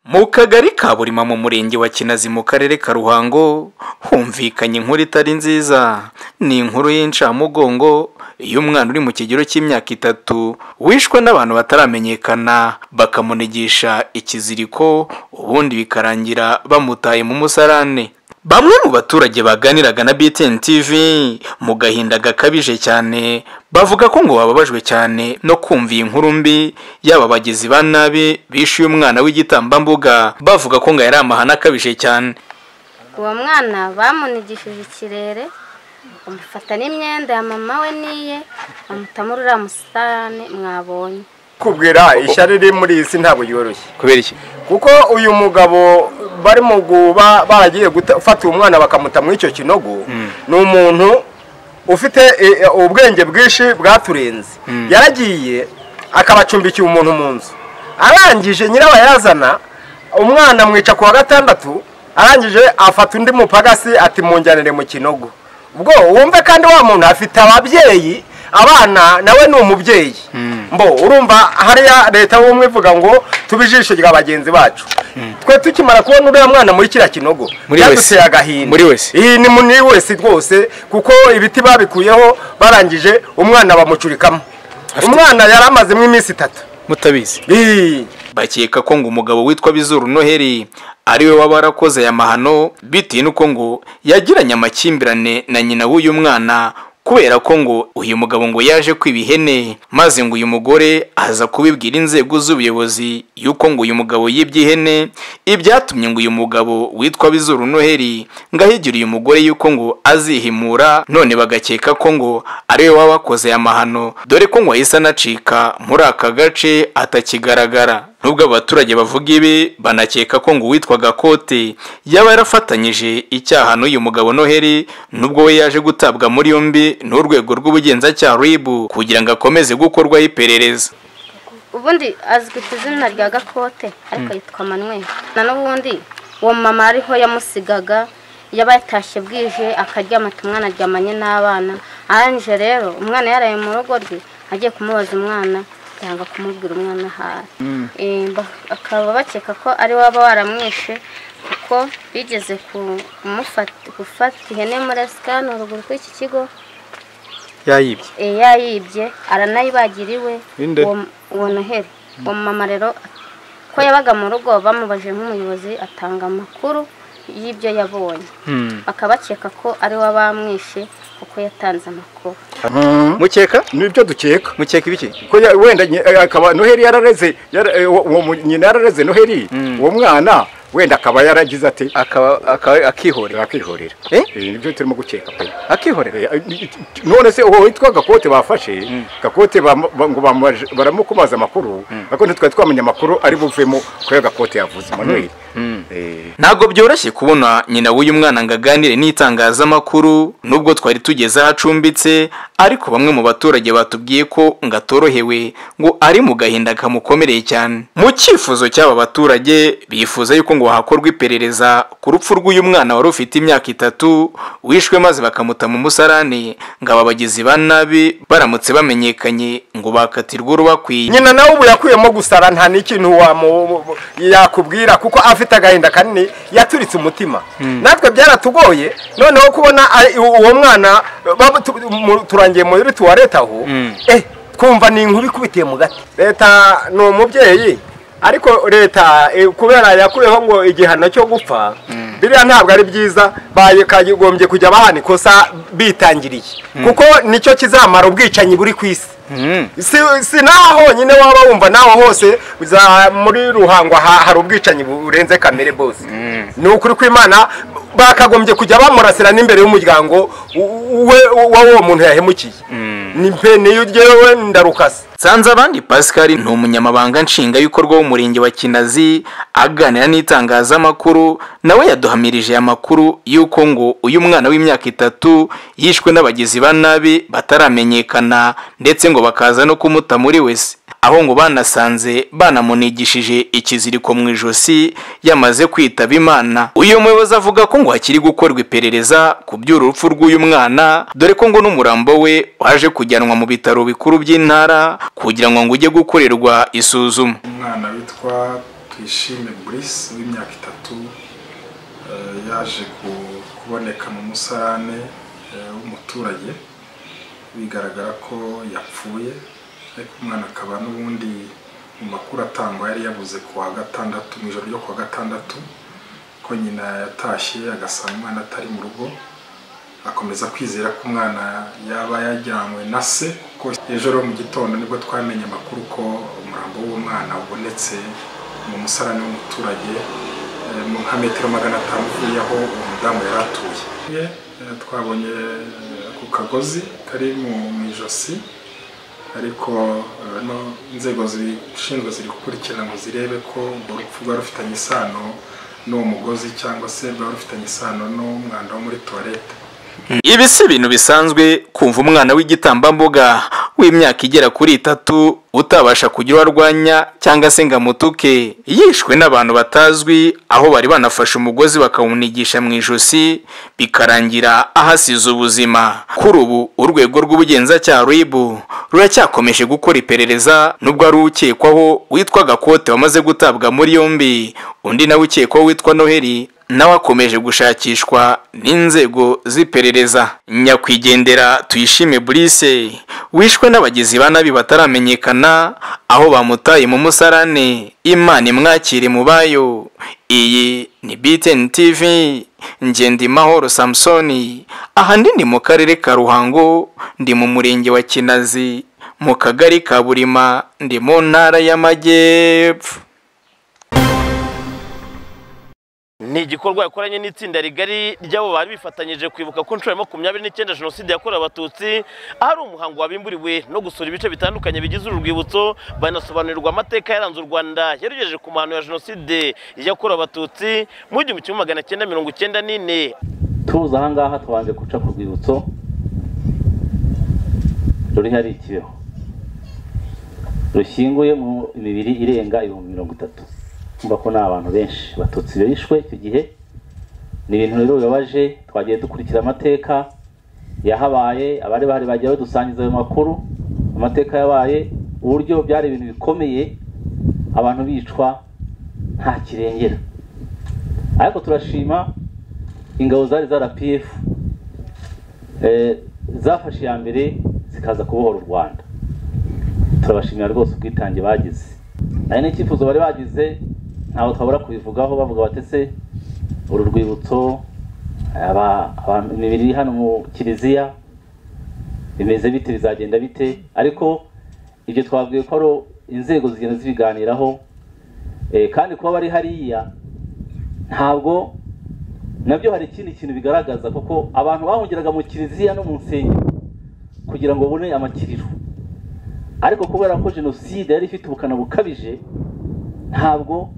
mu kagari ka burima mu murenge wa kinazi mu karere ka ruhango humvikanye inkuru itari nziza ni inkuru y'incamugongo y'umwana uri mu kigero cy'imyaka itatu wishwe n'abantu bataramenyekana bakamunigisha ikiziriko ubundi bikarangira bamutaye mu musarane bamwe mu baturage baganiraga na BTN TV mu gahinda gakabije cyane bavuga ko ngo bababajwe cyane no kumva iyi nkuru mbi yaba abagizi ba nabi bishe uyu mwana w'igitambambuga bavuga ko ngo yari amahane akabije cyane uwo mwana bamunigishije ikirere bamufata n'imyenda ya mama we n'iye bamutamo uriya musarane mwabonye kubwira ishyari riri muri iyi si ntabwo yoroshye kubera iki kuko uyu mugabo bari mu guba baragiye gufata uwo mwana bakamuta muri icyo kinogo ni umuntu ufite eh, ubwenge bwinshi bwaturenze yaragiye akabacumbikiye umuntu mu nzu arangije nyirabayazana umwana mwica ku wa gatandatu arangije afata undi mupagasi ati munjyanire mu kinogo ubwo wumve kandi wa muntu afite ababyeyi abana nawe ni umubyeyi mbo urumva hariya leta y'ubumwe ivuga ngo tube ijisho rya bagenzi bacu twe tukimara kubona uriya mwana muri kiriya kinogo Muri byaduteye wese. agahinda Muri wese. iyi ni muri wese rwose kuko ibiti babikuyeho barangije umwana bamucurikamo umwana yari amazemo iminsi itatu mutabizi Ih, bakeka ko ngo umugabo witwa Bizuru Noheli ari we waba warakoze aya mahano bitewe n'uko ngo yagiranye amakimbirane na nyina w'uyu mwana kubera ko ngo uyu mugabo ngo yaje kwiba ihene maze ngo uyu mugore aza kubibwira inzego z'ubuyobozi y'uko ngo uyu mugabo yibye ihene ibyatumye ngo uyu mugabo witwa Bizuru Noheli ngo ahigire uyu mugore y'uko ngo azihimura none bagakeka ko ngo ari we waba wakoze aya mahano dore ko ngo yahise anacika muri aka gace atakigaragara nubwo abaturage bavuga ibi banakeka ko ngo uwitwaga kote yaba yarafatanyije icyaha n'uyu mugabo noheli nubwo we yaje gutabwa muri yombi n'urwego rw'ubugenzacyaha ribu kugira ngo akomeze gukorwaho iperereza ubundi azwi ku izina rya gakote ariko yitwa manweri na n'ubundi uwo mama ariho yamusigaga yaba yatashye bwije akaryamata umwana aryamanye n'abana arangije rero umwana yaraye mu rugo rwe agiye kumubaza umwana yanga kumubwira umwana ahari Eh, ba- bakaba bakeka ko ari waba waramwishe kuko bigeze ku- kumufata gufata ihene muri sikani ruguru kw'iki kigo yayibye Eh, yayibye aranayibagira iwe Inde? uwo- uwo noheri uwo mama rero ko yabaga mu rugo bamubaje nk'umuyobozi atanga amakuru y'ibyo yabonye bakaba bakeka ko ari we bamwishe kuko yatanze amakuru mukeka nibyo dukeka mukeka ibiki ko ya- wenda nyi- eh, akaba noheli yarareze yara- eh, uwo- uwo mu- nyina yarareze noheli uwo mwana wenda akaba yaragize ati akaba akihorera akihorera Eh? nibyo turimo gukeka pe akihorera Eh, eh, none se uwo witwa gakote bafashe gakote bam- ba- ngo bamaje- baramukumaza amakuru ariko ntitwari twamenya amakuru ari buvemo ko ya gakote yavuze manuel Eh, ntabwo byoroshye kubona nyina w'uyu mwana ngo aganire n'itangazamakuru nubwo twari tugeze aho acumbitse ariko bamwe mu baturage batubwiye ko ngo atorohewe ngo ari mu gahinda kamukomereye cyane mu cyifuzo cy'aba baturage bifuza yuko ngo hakorwa iperereza ku rupfu rw'uyu mwana wari ufite imyaka itatu wishwe maze bakamuta mu musarane ngo aba bagizi ba nabi baramutse bamenyekanye ngo bakatirwe urubakwiye nyina nawe ubu yakuyemo gusara nta n'ikintu wamu- yakubwira kuko afite agahinda kanini yaturitse umutima natwe byaratugoye noneho kubona ari- u- uwo mwana baba tu- mu- turangiye muri tuwarete aho eh twumva ni inkuru ikubitiye mu gati leta ni umubyeyi ariko leta eh, kubera yakuyeho ngo igihano cyo gupfa biriya ntabwo ari byiza bakagombye kujya bahana ikosa bitangiriye kuko nicyo kizamara ubwicanyi buri ku isi si, si naho honyine waba wumva naho hose za muri ruhango ha, hari ubwicanyi burenze kamere bose ni ukuri kw'imana bakagombye kujya bamurasira n'imbere y'umuryango w- we w'uwo muntu yahemukiye ni mpe niyo ryewe ndarukase nsanze abandi pascal ni umunyamabanga nshingwabikorwa w'umurenge wa kinazi aganira n'itangazamakuru nawe yaduhamirije aya makuru y'uko ngo uyu mwana w'imyaka itatu yishwe n'abagizi ba nabi bataramenyekana ndetse ngo bakaza no kumuta muri wese aho ngo banasanze banamunigishije ikiziriko mu ijosi yamaze kwitaba imana uyu muyobozi avuga ko ngo hakiri gukorwa iperereza ku by'urupfu rw'uyu mwana dore ko ngo n'umurambo we waje kujyanwa mu bitaro bikuru by'intara kugira ngo ngo ujye gukorerwa isuzuma umwana witwa twishime Brice w'imyaka itatu eh, yaje ku- kuboneka mu musarane eh, w'umuturage bigaragara ko yapfuye ariko umwana akaba n'ubundi mu makuru atangwa yari yabuze ku wa gatandatu mu ijoro ryo ku wa gatandatu ko nyina yatashye agasanga umwana atari mu rugo akomeza kwizera ko umwana yaba yajyanywe na se kuko ejo rero mu gitondo nibwo twamenye amakuru ko umurambo w'umwana ubonetse mu musarani w'umuturage eh, mu nka metero magana atanu uvuye aho uwo mudamu yari atuye Eh, twabonye eh, ako kagozi kari mu mu ijosi ariko eh, no inzego zibishinzwe ziri gukurikirana ngo zirebe ko urwo rupfu rwari rufitanye isano n'uwo mugozi cyangwa se rwari rufitanye isano n'umwanda wo muri tuwarete ibi si ibintu bisanzwe kumva umwana w'igitambambuga w'imyaka igera kuri itatu utabasha kugira uwo arwanya cyangwa se ngo amutuke yishwe n'abantu batazwi aho bari banafashe umugozi bakawunigisha mu ijosi bikarangira ahasize ubuzima kuri ubu urwego rw'ubugenzacyaha ribu ruracyakomeje gukora iperereza nubwo ari ukekwaho witwa gakote wamaze gutabwa muri yombi undi nawe ukekwaho witwa noheli nawe akomeje gushakishwa n'inzego z'iperereza nyakwigendera tuyishime burise wishwe n'abagizi ba nabi bataramenyekana aho bamutaye mu musarane imana imwakire mu bayo iyi ni btn tv ngendimahoro samusoni ahandi ni mu karere ka ruhango ndi mu murenge wa kinazi mu kagari ka burima ndi mu ntara y'amajyepfo ni igikorwa yakoranye n'itsinda rigari ry'abo bari bifatanyije kwibuka ku nshuro ya makumyabiri n'icyenda jenoside yakorewe abatutsi ahari umuhango wabimburiwe no gusura ibice bitandukanye bigize uru rwibutso banasobanurirwa amateka yaranze u rwanda yarugejeje ku mahano ya jenoside yakorewe abatutsi mu gihumbi kimwe magana cyenda mirongo icyenda n'ine tuza aha ngaha twabanje guca ku rwibutso ruri hari ikibeho rushyinguye mu imibiri irenga ibihumbi mirongo itatu kumva ko ni abantu benshi batutsi bishwe icyo gihe ni ibintu rero bibabaje twagiye dukurikira amateka yahabaye abari bahari bagiye badusangiza ayo makuru amateka yabaye uburyo byari ibintu bikomeye abantu bicwa nta kirengera ariko turashima ingabo zari za RPF eh, zafashe iya mbere zikaza kubohora u Rwanda turabashimira rwose ubwitange bagize ari n'icyifuzo bari bagize ntabwo twabura kubivugaho bavuga batese uru rwibutso aba- aba- imibiri iri hano mu kiliziya bimeze bite bizagenda bite ariko ibyo twabwiye ko ari inzego zigenda zibiganiraho eh, kandi kuba bari hariya ntabwo nabyo hari ikindi kintu bigaragaza kuko abantu bahungiraga mu kiliziya no mu nsengero kugira ngo babone amakiriro ariko kubera ko jenoside yari ifite ubukana bukabije ntabwo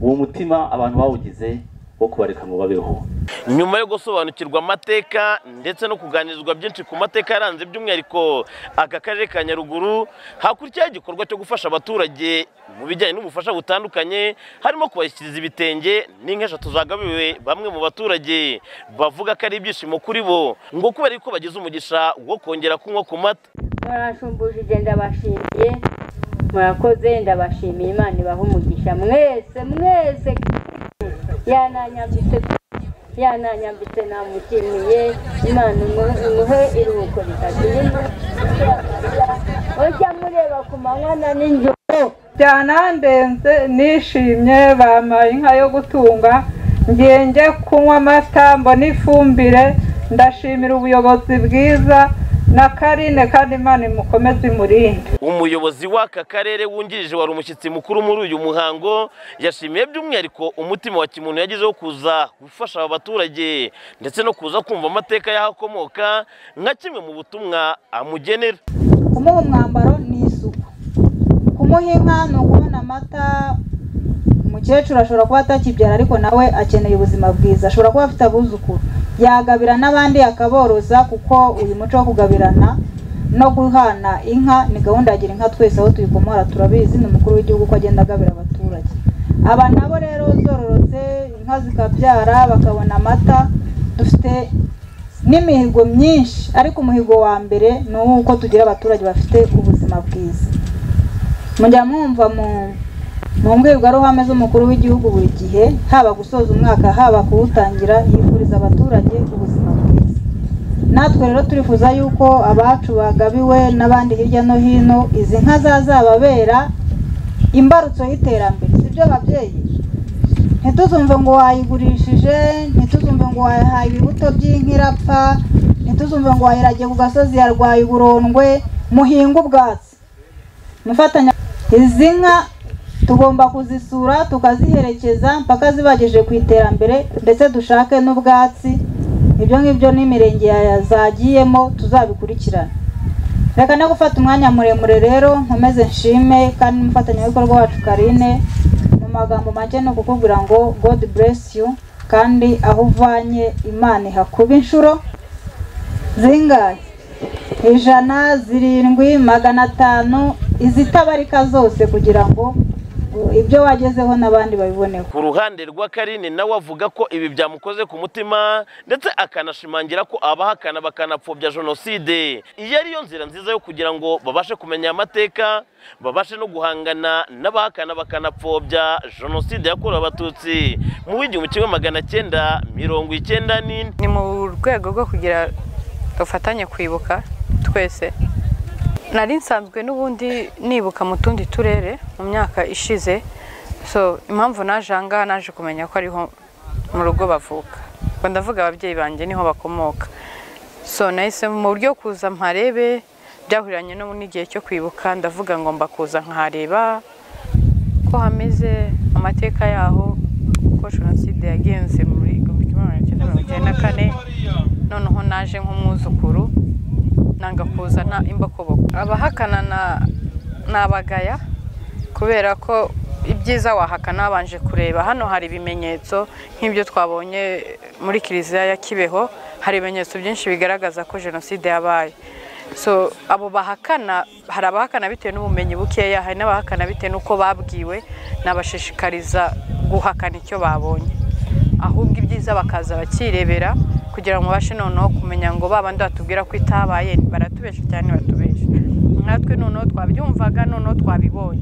uwo mutima abantu bawugize wo kubareka ngo babeho nyuma yo gusobanukirwa amateka ndetse no kuganirizwa byinshi ku mateka yaranze by'umwihariko aka karere ka nyaruguru hakurikiraho igikorwa cyo gufasha abaturage mu bijyanye n'ubufasha butandukanye harimo kubashyikiriza ibitenge n'inka eshatu zagabiwe bamwe mu baturage bavuga ko ari ibyishimo kuri bo ngo kubera yuko bagize umugisha wo kongera kunywa ku mata mwaranshumbushije ndabashimiye murakoze ndabashimiye imana ibaha umugisha mwese mwese yananyambitse yananyambitse namushimiye imana imu- imuhe iruhuko ritazima ujya mureba ku manywa n'ijoro byanandenze nishimye bampaye inka yo gutunga ngiye njye kunywa amata mbona ifumbire ndashimira ubuyobozi bwiza na karine kandi imana imukomeze imurinde umuyobozi w'aka karere wungirije wari umushyitsi mukuru muri uyu muhango yashimiye by'umwihariko umutima wa kimuntu yagize wo kuza gufasha aba baturage ndetse no kuza kumva amateka y'ahakomoka nka kimwe mu butumwa amugenera kumuha umwambaro ni isuku kumuha inka ni ukubona amata umukecuru ashobora kuba atakibyara ariko nawe akeneye ubuzima bwiza ashobora kuba afite abuzukuru yagabira n'abandi akaboroza kuko uyu muco wo kugabirana no guhana inka ni gahunda ya gira inka twese aho tuyikomora turabizi ni umukuru w'igihugu ko agenda agabira abaturage aba nabo rero zororotse inka zikabyara bakabona amata dufite n'imihigo myinshi ariko umuhigo wa mbere ni uw'uko tugira abaturage bafite ubuzima bwiza mujya mwumva mu mu mbwirwaruhame z'umukuru w'igihugu buri gihe haba gusoza umwaka haba kuwutangira yifuriza abaturage ubuzima bwiza natwe rero turifuza yuko abacu bagabiwe n'abandi hirya no hino izi nka zazababera imbarutso y'iterambere sibyo babyeyi ntituzumve ngo wayigurishije ntituzumve ngo wayihaye ibibuto by'inka irapfa ntituzumve ngo wayiragiye ku gasozi yarwaye uburondwe muhinga ubwatsi mufatanya izi nka tugomba kuzisura tukaziherekeza mpaka zibageje ku iterambere ndetse dushake n'ubwatsi ibyo ngibyo n'imirenge zagiyemo tuzabikurikirana reka no gufata umwanya muremure rero nkomeze nshime kandi n'umufatanyabikorwa wacu karine mu magambo make ni ukukubwira ngo god bless you kandi aho uvanye imana ihakuba inshuro zingahe ijana zirindwi magana atanu izitabarika zose kugira ngo ibyo wagezeho n'abandi babiboneho ku ruhande rwa karine nawe avuga ko ibi byamukoze ku mutima ndetse akanashimangira ko abahakana bakanapfobya jenoside iyi ariyo nzira nziza yo kugira ngo babashe kumenya amateka babashe no guhangana n'abahakana bakanapfobya jenoside yakorewe abatutsi mu w'igihumbi kimwe magana cyenda mirongo icyenda n'ine ni mu rwego rwo kugira dufatanye kwibuka twese nari nsanzwe n'ubundi nibuka mu tundi turere mu myaka ishize so impamvu naje aha ngaha naje kumenya ko ariho mu rugo bavuka ngo ndavuga ababyeyi banjye niho bakomoka so nahise mu buryo kuza mparebe byahuriranye no n'igihe cyo kwibuka ndavuga ngo mbakuza nkahareba ko hameze amateka yaho ko jenoside yagenze muri igihumbi kimwe magana cyenda mirongo icyenda na kane noneho naje nk'umwuzukuru nanga kuza nta imbokoboko abahakana ni abagaya kubera ko ibyiza wahakana wabanje kureba hano hari ibimenyetso nk'ibyo twabonye muri kiliziya ya kibeho hari ibimenyetso byinshi bigaragaza ko jenoside yabaye so abo bahakana hari abahakana bitewe n'ubumenyi bukeya hari n'abahakana bitewe n'uko babwiwe nabashishikariza guhakana icyo babonye ahubwo ibyiza bakaza bakirebera kugira ngo babashe noneho kumenya ngo babandi batubwira ko itabaye baratubesha cyane batubesha natwe noneho twabyumvaga noneho twabibonye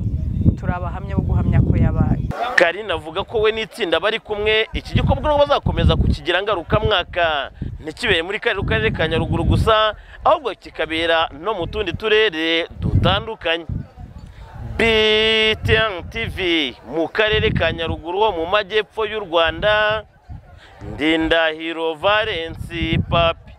turi abahamya bo guhamya ko yabaye karine avuga ko we n'itsinda bari kumwe iki gikorwa nabo bazakomeza kukigira ngarukamwaka ntikibere muri karere ka nyaruguru gusa ahubwo kikabera no mu tundi turere dutandukanye btn tv mu karere ka nyaruguru ho mu majyepfo y'u rwanda ndindahiro valensi papi